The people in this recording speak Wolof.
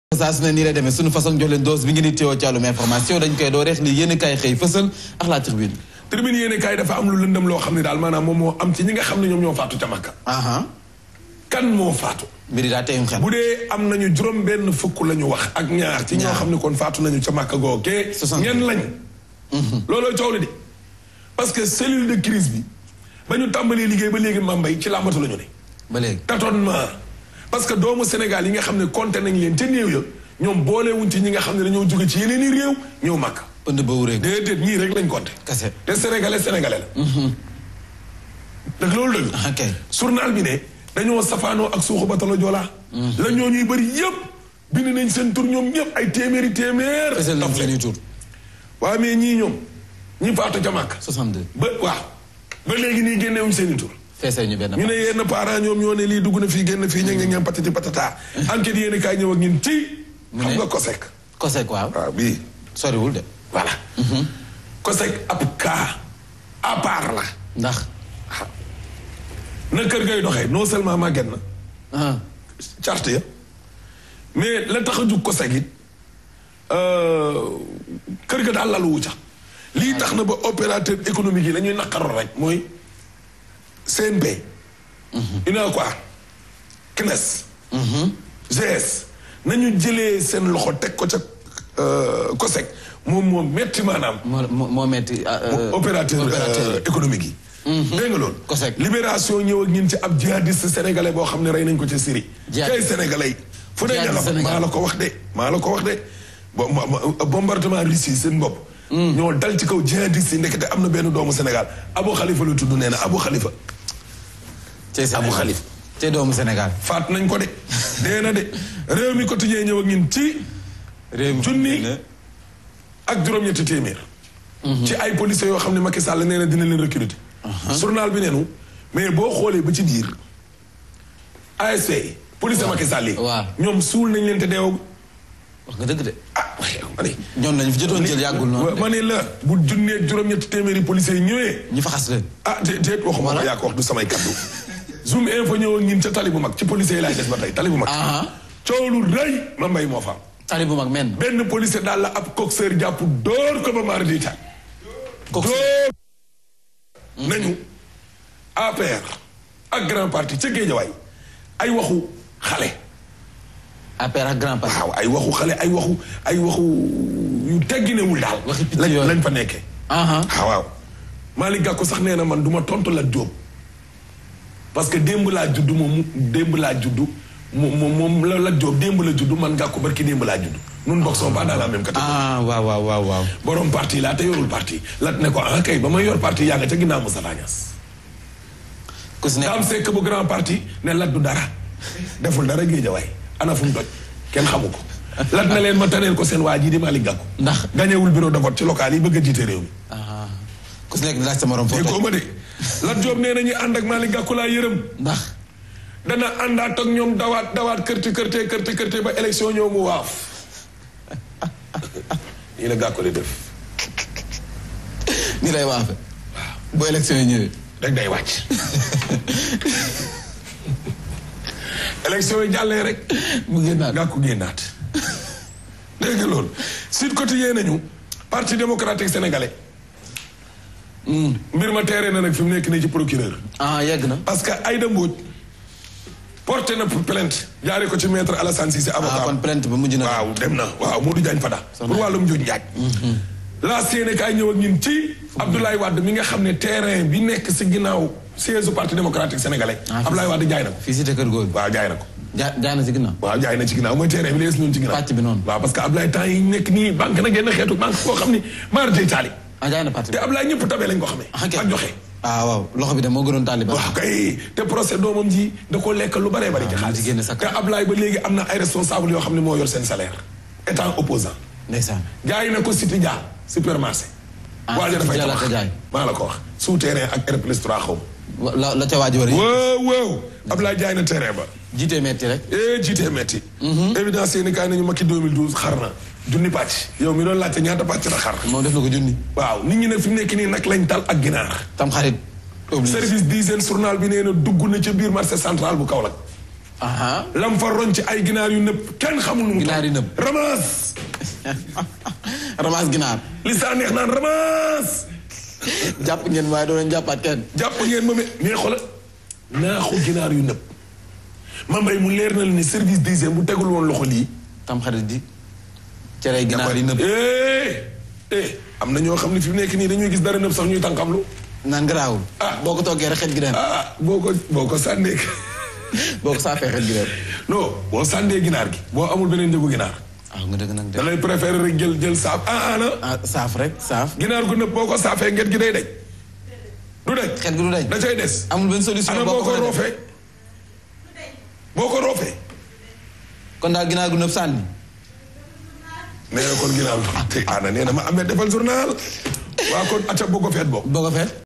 saa su ne nii lay demee suñu façon jox leen dose bi ngeen di teewoo ci wàllum information dañ koy doo reex li yéen kaay xëy fësal ak la tribune tribune yéene kaay dafa am lu lëndëm loo xam ne daal maanaam moom moo am ci ñi nga xam ne ñoom ñoo faatu ca Makka aha kan moo faatu mbiri daa teyum xel bu dee am nañu juróom benn fukk la ñu wax ak ñaar ci ñoo Ñaar. xam ne kon faatu nañu ca Makka googee Soixante. ñen lañ looloo coow li de parce que cellule de crise bi ba ñu tàmbalee liggéey ba léegi mambay ci làmbatu la ñu ne ba léegi tâtonnement parce que doomu Sénégal yi nga xam ne compté nañ leen te néew ya ñoom boolewuñ ci ñi nga xam ne dañoo jóge ci yeneen i réew ñëw Makka pënd ba wureeg déedéet ñii rek lañ compté kase te sénégalais sénégalais la dëgg loolu dëgg ok journal bi ne dañoo safaanoo ak suuxu batalo Joola la ñoo ñuy bëri yëpp bind nañ seen tur ñoom ñëpp ay téeméeri téeméer fësal nañ taf seen i leen. tur waaw mais ñii ñoom ñi faatu ca Makka 62 ba waaw ba léegi nii génnewuñ seen i tur feesee ñu benn ñu ne yenn parents ñoom ñoo ne lii dugg na fii génn fii ña ngi ñam patati patata enquête yéen kaay ñëw ak ñun ci Mu xam ne? nga COSEC kosek waaw waaw bii soriwul de voilà COSEC ab cas à part la ndax na kër gay doxee non seulement màgget na ah charte ya mais la tax a jug ko segit kër ga daal lalu wu ca lii tax na ba opérateur économique yi la ñuy naqaroon rek mooy CNP UNACOIS CNES GS nañu jëlee seen loxo teg ko ca COSEC moom moo metti maanaam moo moo moo metti ah, euh, opérateur opérateur euh, économique yi dégg nga loolu COSEC. libération ñëw ak ñun ci ab jihadiste sénégalais boo xam ne rey nañ ko ca Syrie Jihadiste. kay sénégalais yi fu ne ña nga Jihadiste fa sénégalais. maa la ko wax de maa la ko wax de bo ma- ma- bombardement Russie seen bopp ñoo dal ci kaw jihadiste yi ndekete am na benn doomu Sénégal Abu Khalifa la tudd nee na Abu Khalifa cey Sénégal Abu Khalifa. cey doomu Sénégal faat nañ ko de dee na de réew mi quotidien ñëw ak ñun ci réew mi junni ak juróom-ñetti téeméer. ci ay policiers yoo xam ne Macky Sall nee na dina leen recruter. journal bi neenu mais boo xoolee ba ci biir ASP yi. police Macky Sall yi. waaw. ñoom suul nañ leen te deewoo. wax nga dëgg de ah waaye ma ne. ñoom lañu fi jotoon jël yàggul noonu ma ne la bu junni ak juróom-ñetti téeméeri policiers yi ñëwee. ñu fa xas leen ah te te waxuma ko yaa ko wax du samay kaddu. zoom info ñëwoon ñun ca tali bu mag ci policiers yi laay des ba tey tali bu mag. aha coow lu rëy ma mbay moo fa am. tali bu mag men benn policier daal la ab coxeur jàpp dóor ko ba maar di taal. Coxeur. dóor nañu APR ak grand parti ca Géejawaay ay waxu xale APR ak grand parti waaw ay waxu xale ay waxu ay waxu yu tegginewul daal Waxi picc lañ yooyu. lañ fa nekkee aha ah waaw Malick Gakou sax nee na man du ma tontu la Jóob parce que démb laa juddu moom mu démb laa juddu moom moom moom la la Jóob démb la juddu man Gakou barki démb laa juddu nun bokk sont pas dans la même catégorie ah waaw waaw waaw waaw borom parti laa te yorul parti lat ne ko ah kay ba ma yor parti yaa nga ca ginnaaw Moustapha Niasse ku si Dame nekk Seck bu grand parti ne lat du dara deful dara géejawaay ana fu mu doj kenn xamu ko lat na leen ma taneel ko seen waa ji di Malick Gakou ndax gañewul bureau de vote ci local yi bëgg a jiite réew mi ah ku si nekk di laaj sa morom foofu déggoo ma de Lat Diop nee na ñu ànd ak Malick Gakou laa yërëm ndax dana àndaat ak ñoom dawaat dawaat kërti kërte kërti kërte ba élection ñëw mu waaf nii la Gakou li def ni lay waafe bu élection yi ñëwee rek day wàcc élection yi jàllee rek mu génnaat Gakou génnaat dégg nga loolu Sud Quotidien nañu parti démocratique sénégalais mbir ma teeree na nag fi mu nekk nii ci procureur ah yegg na parce que Aïda Mbodj porté na plainte jaaree ko ci maître Alassane Cissé ah avocat kon plainte ba mujj na waaw dem na waaw Modou Diagne Fada pour wàllum njuuj njaaj la séene kaay ñëw ak ñun ci Abdoulaye Wade mi nga xam ne terrain bi nekk si ginnaaw siège du parti démocratique sénégalais Ah, Abdoulaye Wade jaay na ko fii cité kër góor bi waaw jaay na ko ja jaay na si ginnaaw waaw jaay na ci ginnaaw mooy terrain bi lees noonu ci ginnaaw Pàcc bi noonu. waaw parce que Abdoulaye temps yi nekk nii banque na genn xeetu banque koo xam ni maar day taali ah jaay na parti te bi Abdoulaye ñëpp tabee lañ ko xamee ah ok ak joxe ah waaw loxo bi de moo gënoon taaliba waaw kay te procès doomam ji da ko lekk lu baree bari ci Ah, mu ci génne xaalis sa te Abdoulaye ba léegi am na ay responsable yoo xam ne moo yor seen salaire étant opposant ndeysaan jaay na ko Cité Dia supermarché. Ah, waaja Cité dafay Dia la tabax ko jaay. maa la ko wax souterrain ak R plus 3 xaw Wa- la la ca waaj war a ma. waaw waaw Abdoulaye jaay na terrain ba. jiitee metti rek eh jiitee metti. évidence yéen kaay nañu Macky 2012 xar na junni pàcc. yow mi doon laajte ñaata pàcc la xar. moom def na ko junni waaw nit ñi nag fi mu nekk nii nag lañ tal ak ginaar. tam xarit oblige service d'hygiène journal bi nee na dugg na ca biir marché central bu Kaolack. aha lam fa roñ ci ay ginaar yu nëpp kenn xamul nu mu Ginaar yu nëpp. ramas ramas ginaar li saa neex naan ramas jàpp ngeen waaye doo leen jàppaat kenn jàpp ngeen ma mais xoolal naaxu ginaar yu nëpp ma mbay mu leer na la ni service d'hygiène bu tegul woon loxo lii tam xarit di cere ginaar yi nëpp eh eh am na ñoo xam ne fi mu nekk nii dañuy gis dara nëpp sax ñuy tànkamlu naan garaawul Ah. boo ko toggee rek xet gi dem ah boo ko boo ko sànnee boo ko saafee xet gi dem non boo sànnee ginaar gi boo amul beneen njëgu ginaar waaw nga dëgg nag da de lay préféré rek jël jël saaf ah ana ah saaf rek saaf ginaar gu nëpp boo ko saafee nget gi day daj du daj xet gi du dañ da cay des amul benn solution ana boo ko mënee def. roofee boo ko roofee kon daal ginaar gu nëpp sànni nee na kon ginaar te ana nee na ma amee defal journal waa kon acca boo ko feet boo boo ko feet